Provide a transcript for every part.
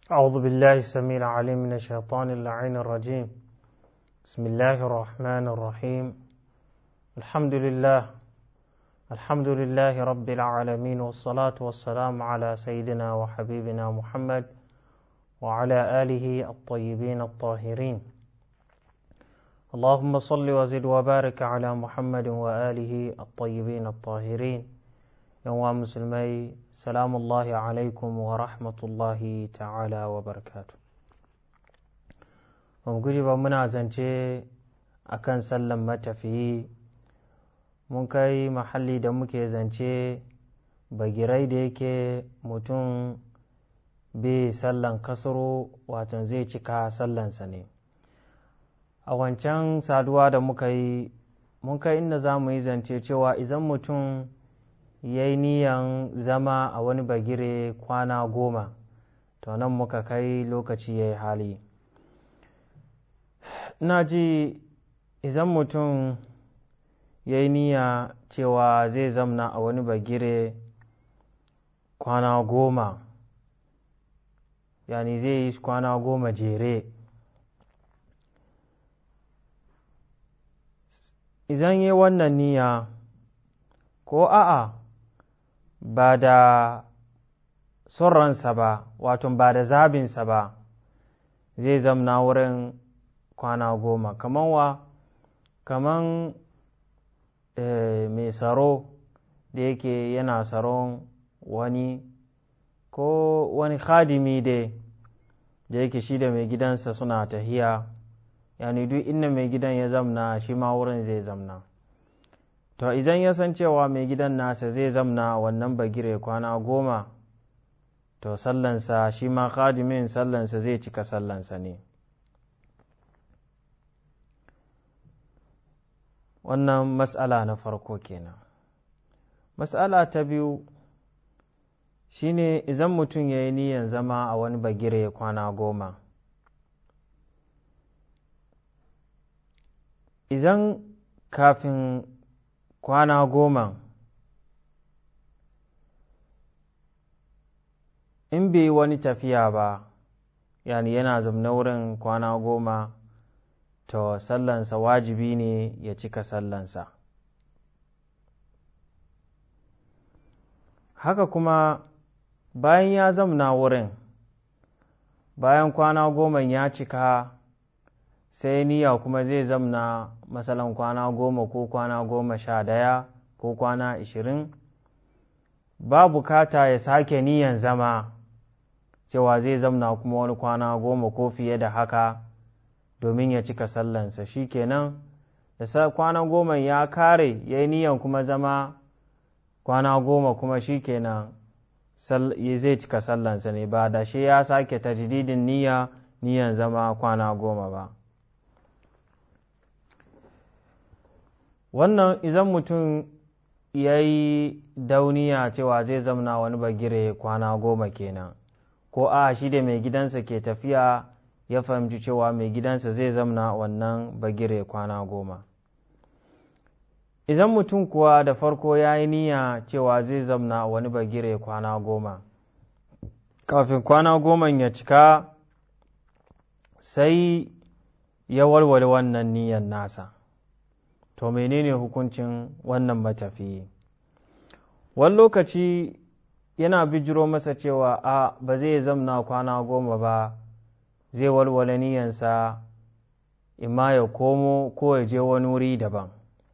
أعوذ بالله السميع العليم من الشيطان اللعين الرجيم بسم الله الرحمن الرحيم الحمد لله الحمد لله رب العالمين والصلاة والسلام على سيدنا وحبيبنا محمد وعلى آله الطيبين الطاهرين اللهم صل وزد وبارك على محمد وآله الطيبين الطاهرين يوم مسلمي سلام الله عليكم ورحمة الله تعالى وبركاته guji ba muna zance a kan sallan matafiyi mun kai mahalli da muke zance bagirai da yake mutum bai sallan kasaro wato zai cika sallansa ne a wancan saduwa da muka yi mun kai inda za mu yi zance cewa idan mutum ya yi niyan zama a wani bagire kwana goma to nan muka kai lokaci ya yi hali ina ji idan mutum ya yi niyya cewa zai zamna a wani bagire kwana goma yani zai yi kwana goma jere idan yi wannan niyya ko a'a ba da son ransa ba wato ba da zabinsa ba zai zamna wurin kwana goma kaman wa kaman mai tsaro da yake yana tsaron wani ko wani khadimi dai da yake shi da mai gidansa suna tahiya yani duk inda mai gidan ya zamna shi ma wurin zai zamna to idan ya san cewa mai gidan nasa zai zamna wannan bagire kwana goma to sallansa shi ma khadimin sallansa zai cika sallansa ne wannan matsala na farko kenan matsala ta biyu shine idan mutum ya yi niyan zama a wani bagire kwana goma idan kafin kwana goma in bai wani tafiya ba yani yana zamna wurin kwana goma to sallansa wajibi ne ya cika sallansa haka kuma bayan ya zamna wurin bayan kwana goma ya cika sai niyya kuma zai zamna masalan kwana goma ko kwana goma sha daya ko kwana ishirin ba bukata ya sake niyan zama cewa zai zamna kuma wani kwana goma ko fiye da haka domin ya cika sallansa shi kenan da kwana goma ya kare ya yi niyan kuma zama kwana goma kuma shi kenan zai cika sallansa ne ba da shi ya sake tajdidin niyya niyan zama kwana goma ba wannan izan mutum ya yi dauniya cewa zai zamna wani bagire kwana goma kenan ko a shi da mai gidansa ke tafiya ya fahimci cewa mai gidansa zai zamna wannan bagire kwana goma idan mutum kuwa da farko ya yi niyya cewa zai zamna wani bagire kwana goma kafin kwana goma ya cika sai ya warware wannan niyyar nasa to menene hukuncin wannan matafiyi wani lokaci yana bijiro masa cewa a ba zai zamna kwana goma ba zai walwala niyansa imma ya komo ko ya je wani wuri daban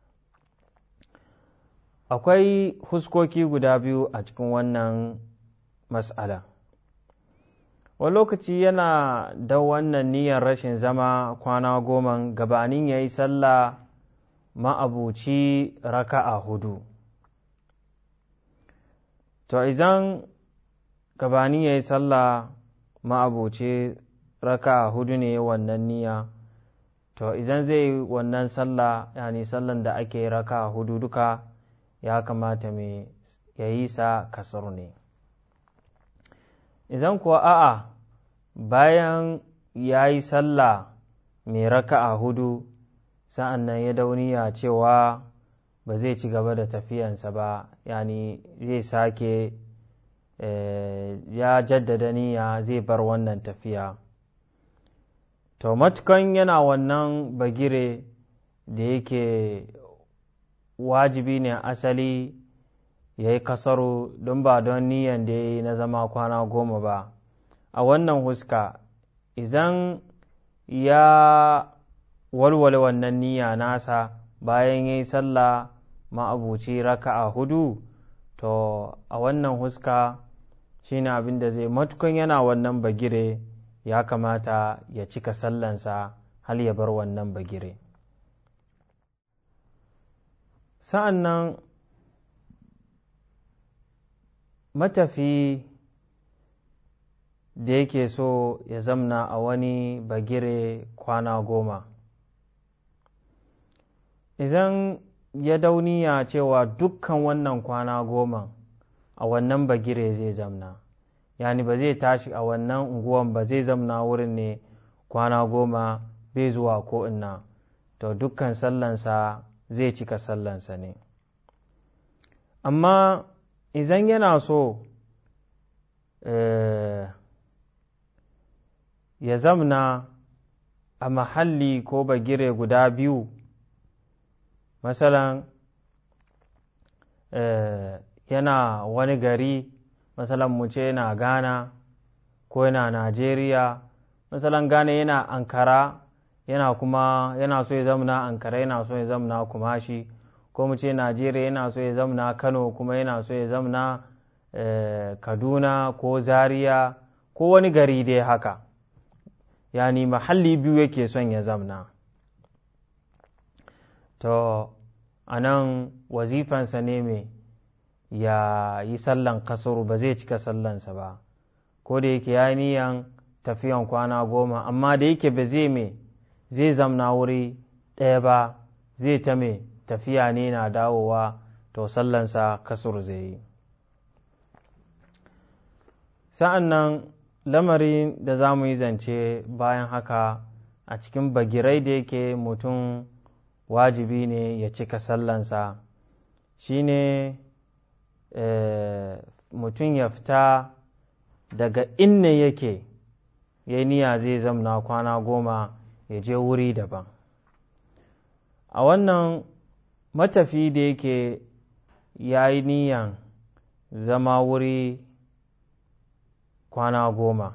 akwai huskoki guda biyu a cikin wannan mas'ala wani lokaci yana da wannan niyyar rashin zama kwana goma gabanin ya yi sallah ma'abuci raka'a hudu to izan gabanin ya yi sallah ma'abuci raka hudu ne wannan niyya to idan zai yi wannan sallah yani sallan da ake raka hudu duka ya kamata mai ya yi sa kasar ne idan kuwa a'a bayan ya yi sallah mai raka hudu sa'an nan ya dauniya cewa ba zai ci gaba da tafiyansa ba yani zai sake ya jaddada niyya zai bar wannan tafiya to matukan yana wannan bagire da yake wajibi ne asali ya yi kasaru don ba don niyan da ya yi na zama kwana goma ba a wannan huska idan ya walwale wannan niyya nasa bayan ya yi sallah ma'abuci raka'a hudu to a wannan huska shine abin da zai matukan yana wannan bagire ya kamata ya cika sallansa hal ya bar wannan bagire sa'an nan matafi da yake so ya zamna a wani bagire kwana goma idan ya dauniya cewa dukkan wannan kwana goma a wannan bagire zai zamna yani ba zai tashi a wannan unguwan ba zai zamna wurin ne kwana goma bai zuwa ko ina to dukkan sallansa zai cika sallansa ne amma idan yana so ya zamna a mahalli ko bagire guda biyu masalan yana wani gari masalan mu ce yana ghana ko yana najeriya masalan ghana yana ankara yana kuma yana so ya zamna ankara yana so ya zamna kumashi ko mu ce najeriya yana so ya zamna kano kuma yana so ya zamna kaduna ko zaria ko wani gari dai haka yani mahalli biyu yake son ya zamna to a nan wazifansa ne mai ya yi sallan kasuru ba zai cika sallansa ba ko da yake ya niyan tafiyan kwana goma amma da yake ba zai mai zai zamna wuri ɗaya ba zai ta mai tafiya ne na dawowa to sallansa kasur zai yi sa'an nan lamarin da za mu yi zance bayan haka a cikin bagirai da yake mutum wajibi ne ya cika sallansa shine mutum ya fita daga inna yake ya niyya zai zamna kwana goma ya je wuri daban a wannan matafi da yake ya yi niyan zama wuri kwana goma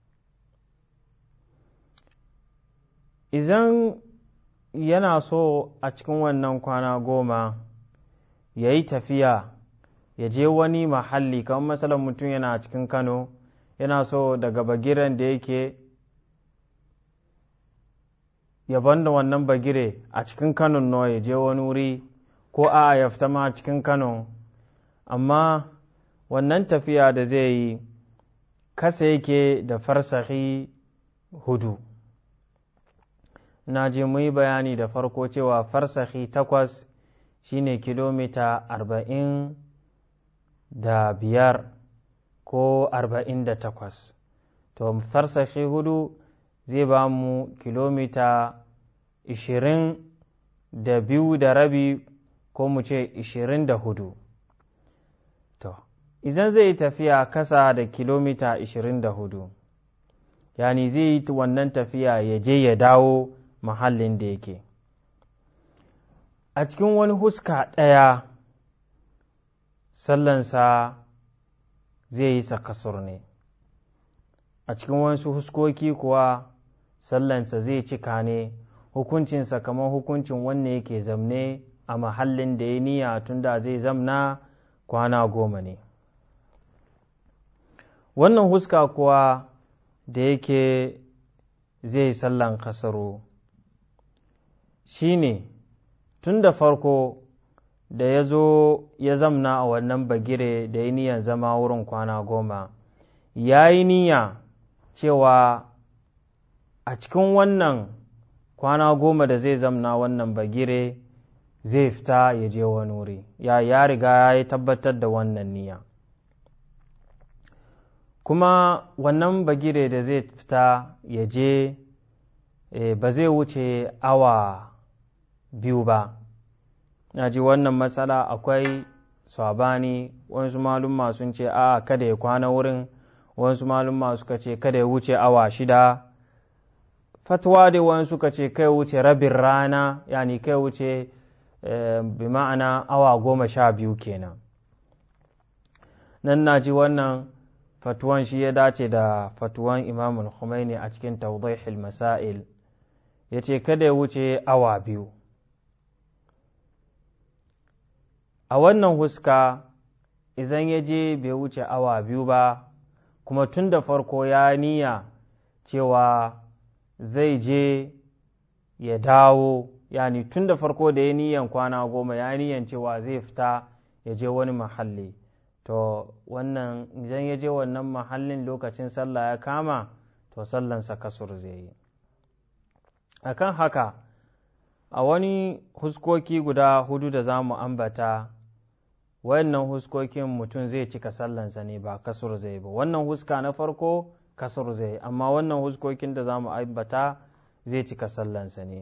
idan yana so a cikin wannan kwana goma ya yi tafiya ya je wani mahalli kamar matsalar mutum yana cikin kano yana so daga bagiren da yake ya banda wannan bagire a cikin kano no ya je wani wuri ko a ya fita ma cikin kano amma wannan tafiya da zai yi kasa yake da farsahi hudu na je mu yi bayani da farko cewa farsahi takwas shine kilomita arba'in da biyar ko arba'in da takwas to farsahi hudu zai ba mu kilomita ishirin da biyu da rabi ko mu ce ishirin da hudu to idan zai tafiya kasa da kilomita ishirin da hudu yani zai yi wannan tafiya ya je ya dawo mahallin da yake a cikin wani huska ɗaya sallansa zai yi sakasur ne a cikin wasu huskoki kuwa sallansa zai cika ne hukuncinsa kamar hukuncin wanne yake zamne a mahallin da ya niyya tunda zai zamna kwana goma ne wannan huska kuwa da yake zai sallan kasaro shi ne tun da farko da ya zo ya zamna a wannan bagire da ya niyan zama wurin kwana goma ya yi niyya cewa a cikin wannan kwana goma da zai zamna wannan bagire zai fita ya je wani wuri ya ya riga ya yi tabbatar da wannan niyya kuma wannan bagire da zai fita ya je ba zai wuce awa biyu ba na ji wannan matsala akwai sabani wasu malumma sun ce a kada ya kwana wurin wasu malumma suka ce kada ya wuce awa shida fatwa da wani suka ce kai wuce rabin rana yani kai wuce bi ma'ana awa goma sha biyu kenan nan na ji wannan fatuwan shi ya dace da fatuwan imamul Khomeini a cikin tawdihil masail ya ce kada ya wuce awa biyu a wannan huska idan ya je bai wuce awa biyu ba kuma tun da farko ya niyya cewa zai je ya dawo yani tun da farko da ya niyan kwana goma ya niyan cewa zai fita ya je wani mahalli to wannan idan ya je wannan mahallin lokacin sallah ya kama to sallansa kasur zai yi akan haka a wani huskoki guda hudu da za mu ambata wayannan huskokin mutum zai cika sallansa ne ba kasur zai ba wannan huska na farko kasur zai amma wannan huskokin da za mu ambata zai cika sallansa ne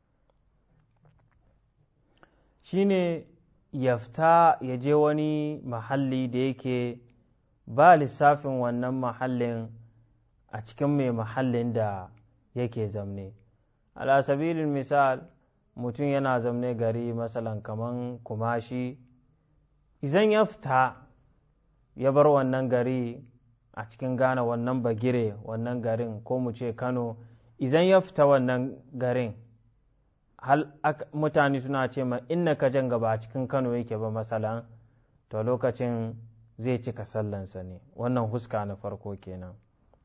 shine ya fita ya je wani mahalli da yake ba lissafin wannan mahallin a cikin mai mahallin da yake zamne ala sabilin misal mutum yana zamne gari masalan kaman kumashi izan ya fita ya bar wannan gari a cikin gane wannan bagire wannan garin ko mu ce kano izan ya fita wannan garin hal mutane suna ce ma inna ka jan gaba a cikin kano yake ba masalan to lokacin zai cika sallansa ne wannan huska na farko kenan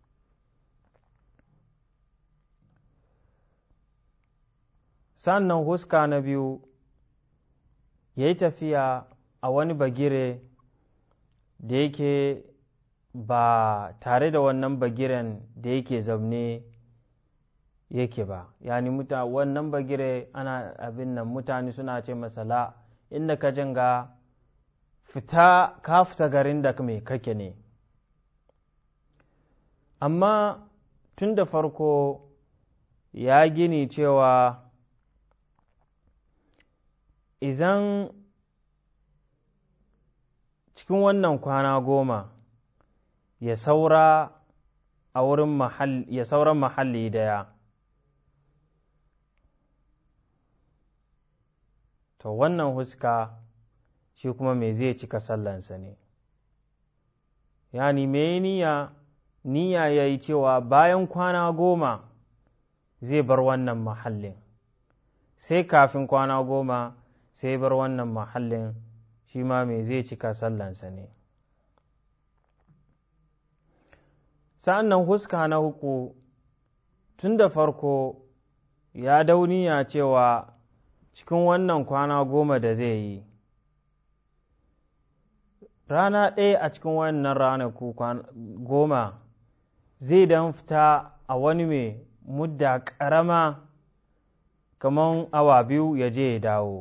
sannan huska na biyu ya yi tafiya a wani bagire da yake ba tare da wannan bagiren da yake zaune yake ba yani muta wannan bagire ana abin nan mutane suna ce masala inda ka janga fita ka fita garin da mai kake ne amma tun da farko ya gini cewa izan cikin wannan kwana goma ya saura a wurin mahalli ya sauran mahalli daya to wannan huska shi kuma me zai cika sallansa ne yani me niyya niyya ya yi cewa bayan kwana goma zai bar wannan mahallin sai kafin kwana goma sai bar wannan mahallin shi ma me zai cika sallansa ne sa'an nan huska na huku tun da farko ya dauniya cewa cikin wannan kwana goma da zai yi rana ɗaya a cikin wannan ranaku goma zai dan fita a wani mai mudda ƙarama kamar awa biyu ya je ya dawo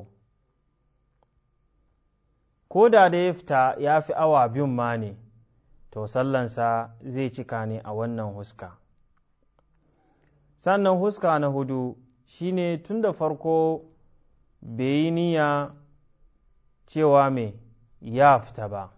ko da da ya fita ya fi awa biyun ma ne to sallansa zai cika ne a wannan huska sannan huska na hudu shine tun da farko bai yi niyya cewa mai ya fita ba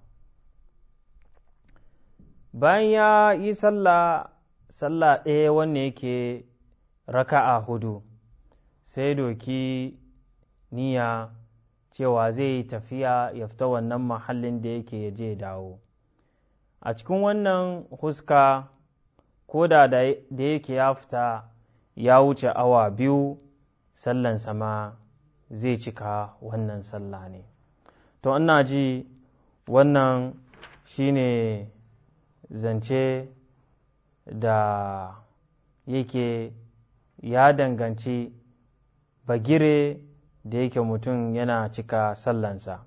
bayan ya yi sallah sallah ɗaya wanne yake raka'a hudu sai doki niyya cewa zai yi tafiya ya fita wannan mahallin da yake ya je dawo a cikin wannan huska ko da da yake ya fita ya wuce awa biyu sallan sama zai cika wannan sallah ne to ina ji wannan shine zance da yake ya danganci bagire da yake mutum yana cika sallansa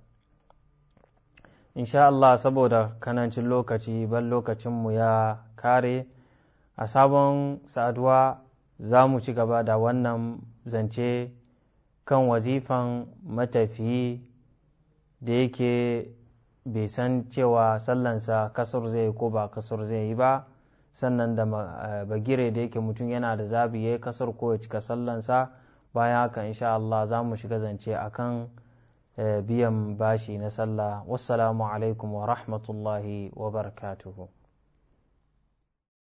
insha Allah saboda kanancin lokaci ban lokacinmu ya kare a sabon saduwa za mu ci gaba da wannan zance kan wazifan matafiyi da yake bai san cewa sallansa kasar zai ko ba kasar zai yi ba sannan da bagire da yake mutum yana da zabi ya yi kasar ko ya cika sallansa bayan haka insha Allah za mu shiga zance akan biyan bashi na sallah wassalamu alaikum wa rahmatullahi wa barakatuhu